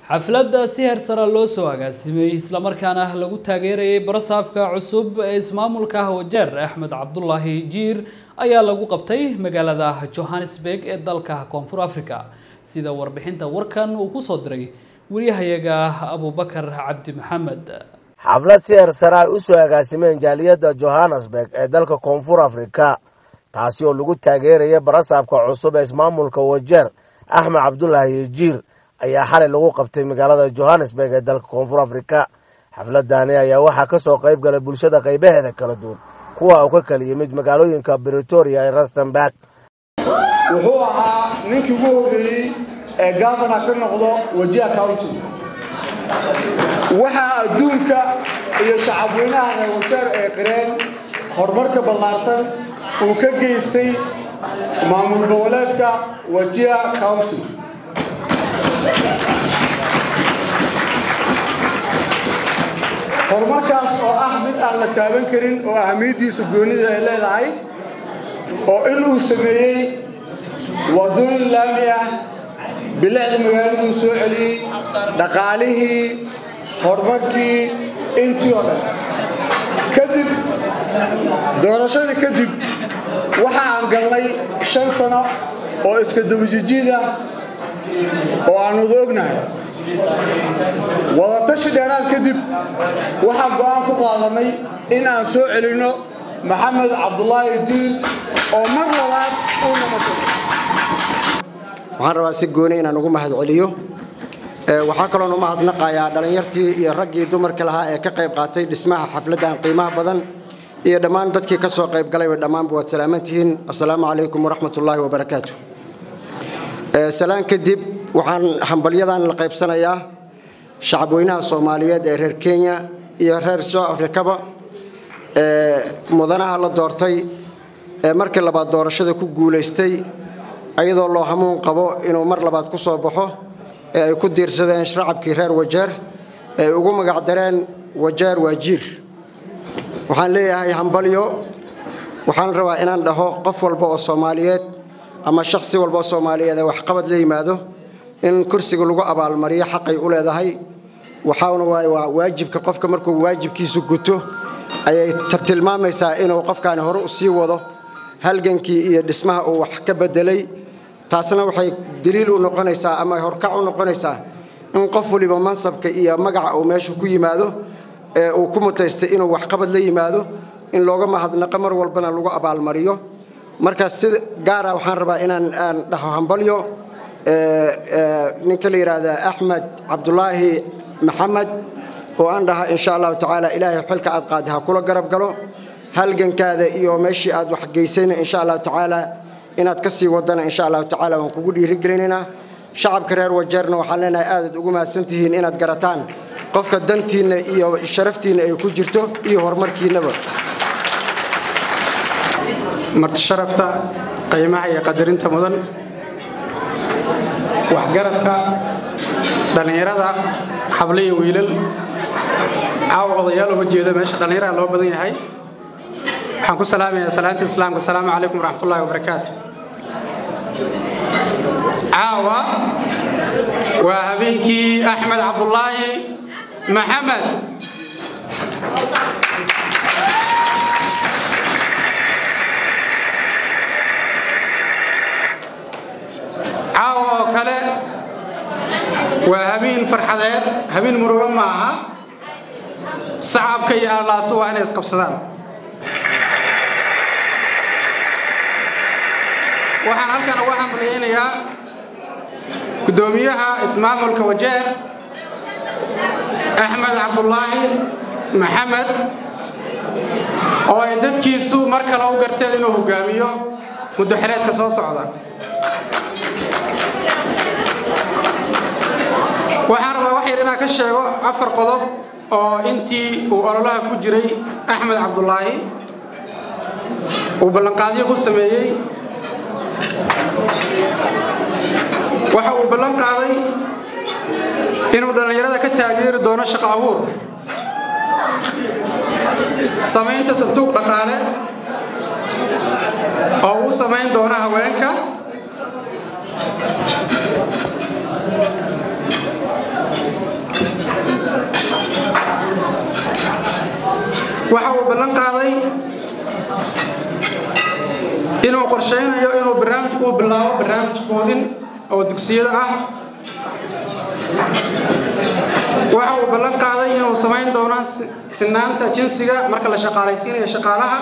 xafladda si heer sare loo soo agaasimay islamarkaana lagu taageerayay barasaabka cusub ee ismaamulka wajeer axmed cabdulaahi jiir ayaa lagu qabtay magaalada johannesburg ee dalka koonfur africa sida warbixinta warkan uu kusoo diray wariyahayaga abubakar cabdi maxamed xaflad si heer sare ay u soo agaasimeen jaaliyadda johannesburg ee dalka koonfur afrika taasi oo lagu taageeraya barasaabka cusub ee ismaamulka wajeer axmed cabdulaahi jiir ayaa xalay lagu qabtay magaalada johannesburg ee dalka koonfur afrika xafladani ayaa waxaa ka soo qayb galay bulshada qaybaheeda kala duwan kuwa uu ka kala yimid magaalooyinka britoria ee rustenburg wuxuu ahaa ninkii ugu horreeyey ee gavana ka noqdo wajiha county waxaa adduunka iyo shacabweynaha reer wajeer ee qireen horumarka ballaarsan uu ka geystay maamul goboleedka wajiha county horumarkaas oo ah mid aan la taaban karin oo ahamiyaddiisa goonida ay leedahay oo in uu sameeyey waddooyin laami ah bilicda magaaladuu soo celiyey dhaqaalihii horumarkii intii oo dhan kadib doorashadii kadib waxa aan galnay shan sano oo iska dabajijiid ah oo aan wada ognahay wadatashi dheeraad kadib waxaan go'aan ku qaadanay in aan soo celinno maxamed cabdulaahi diin oo mar labaad uu noqoto waxaan rabaa si gooni inaan ugu mahad celiyo waxaa kaloon u mahadnaqayaa dhallinyartii iyo raggii dumarka lahaa ee ka qayb qaatay dhismaha xafladdan qiimaha badan iyo dhammaan dadkii ka soo qayb galayba dhammaanba waad salaamantihiin assalaamu calaykum waraxmatullaahi wabarakaatu salaan kadib waxaan hambalyadan la qaybsanayaa shacabweynaha soomaaliyeed ee reer kenya iyo reer south africaba mudanaha la doortay ee markii labaad doorashada ku guulaystay ayadoo loo hamuun qabo inuu mar labaad ku soo baxo ee ay ku diirsadeen shacabkii reer wajeer ee ugu magacdareen wajeer waa jiir waxaan leeyahay hambalyo waxaan rabaa inaan dhaho qof walba oo soomaaliyeed ama shakhsi walba oo soomaaliyeed ee waxqabad la yimaado in kursiga lagu abaalmariyo xaqay u leedahay waxaana waa waajibka qofka markuu waajibkiisu guto ayay tilmaamaysaa inuu qofkaani hore u sii wado halgankii iyo dhismaha uu wax ka bedelay taasna waxay daliil u noqonaysaa ama horkac u noqonaysaa in qof waliba mansabka iyo magaca uu meesha ku yimaado ee uu ku mutaystay inuu waxqabad la yimaado in looga mahadnaqo mar walbana lagu abaalmariyo marka si gaara waxaan rabaa inaan aan dhaho hambalyo ninka la yidhaahda axmed cabdulaahi maxamed oo aan dhaha insha allahu tacaala ilaahay xilka aad qaadi ha kula garab galo halgankaada iyo meeshii aad waxgeysayna insha allahu tacaala inaad ka sii wadana insha allahu tacaala waan kugu dhiirigelinaynaa shacabka reer wajeerna waxaan leenahay aadaad ugu mahadsantihiin inaad garataan qofka dantiinna iyo sharaftiinna ay ku jirto iyo horumarkiinnaba marti sharafta qiimaha iyo qadarinta mudan waxgaradka dhallinyarada xable iyo wiilal caawa odayaal uma jeedo meesha dhallinyaraha loo badan yahay waxaan ku salaamayaa salaanta islaamka asalaamu calaykum waraxmatullahi wabarakaatu caawa waa habeenkii axmed cabdulaahi maxamed caawa oo kale waa habeen farxadeed habeen murugo ma aha sacabka iyo allaasu waa inay isqabsadaan waxaan halkan uga hambalyaynayaa guddoomiyaha ismaamulka wajeer axmed cabdulaahi maxamed oo ay dadkiisu mar kale u garteen inuu hogaamiyo muddo xereedka soo socda waxaan rabaa wax yar inaan ka sheego afar qodob oo intii uu ololaha ku jiray axmed cabdulaahi uu ballanqaadyo ku sameeyey waxa uu ballan qaaday inuu dhallinyarada ka taageeri doono shaqo abuur samaynta sanduuq dhaqaale oo uu samayn doono haweenka inuu qorshaynayo inuu barnaamij uu bilaabo barnaamij quudin oo dugsiyada ah waxa uu ballan qaaday inuu samayn doono sinaanta jinsiga marka la shaqaalaysiinayo shaqaalaha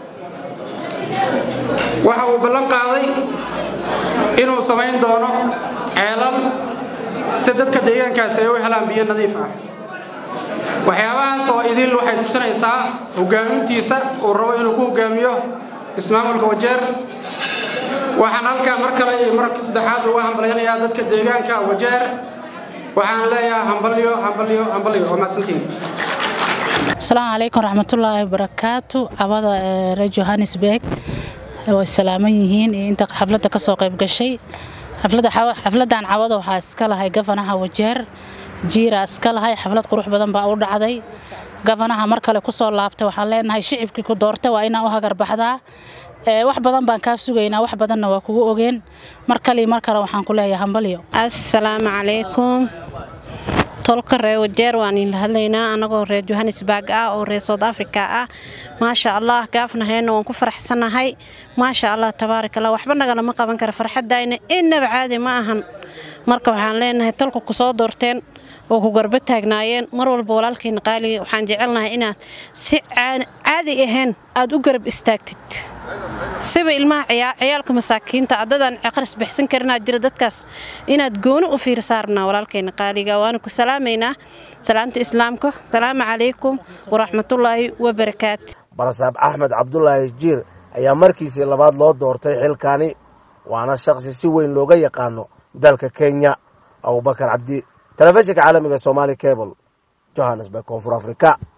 waxa uu ballan qaaday inuu samayn doono ceelal si dadka deegaankaasi ay u helaan biyo nadiif ah waxyaabahaas oo idil waxay tusinaysaa hogaamintiisa uu rabo inuu ku hogaamiyo ismaamulka wajeer waxaan halkaa mar kale iyo marka saddexaad uga hambalyanayaa dadka deegaanka wajeer waxaan leeyahay hambalyo hambalyo hambalyo waa mahadsantiin asalaamu calaykum raxmatullaahi wabarakaatu cabada reer johannesburg way salaaman yihiin iyo inta xafladda ka soo qayb gashay xafladdan cawada waxaa iska lahay gafanaha wajeer jiira iska lahay xaflad qurux badan baa u dhacday gafanaha mar kale kusoo laabtay waxaan leenahay shicibkii ku doortay waa inaan u hagarbaxdaa wax badan baan kaa sugaynaa wax badanna waa kugu ogeen mar kale mar kale waxaan ku leeyahay hambalyo assalaamu calaykum tolka reer wajeer waan idinla hadlaynaa anagoo reer johannesburg ah oo reer south africa ah maasha allah gaafnahayna waan ku faraxsanahay maasha allah tabaarak allah waxba nagalama qaban kara farxadayna innaba caadi ma ahan marka waxaan leenahay tolka ku soo doorteen oo ku garbo taagnaayeen mar walba walaalkayna qaaliga waxaan jecelnahay inaad si caadi ahayn aad u garab istaagtid siba ilmaha ciyaalka masaakiinta adadaan aqris bixsan karinaad jira dadkaas inaad gooni u fiirsaarnaa walaalkayna qaaliga waana ku salaamaynaa salaamta islaamka salaamu calaykum waraxmatullaahi wabarakaatu barasaab axmed cabdulaahi jiir ayaa markiisii labaad loo doortay xilkaani waana shaqsi si weyn looga yaqaano dalka kenya abubakar cabdi telefishinka caalamiga somaali cable johannesburg koonfur afrika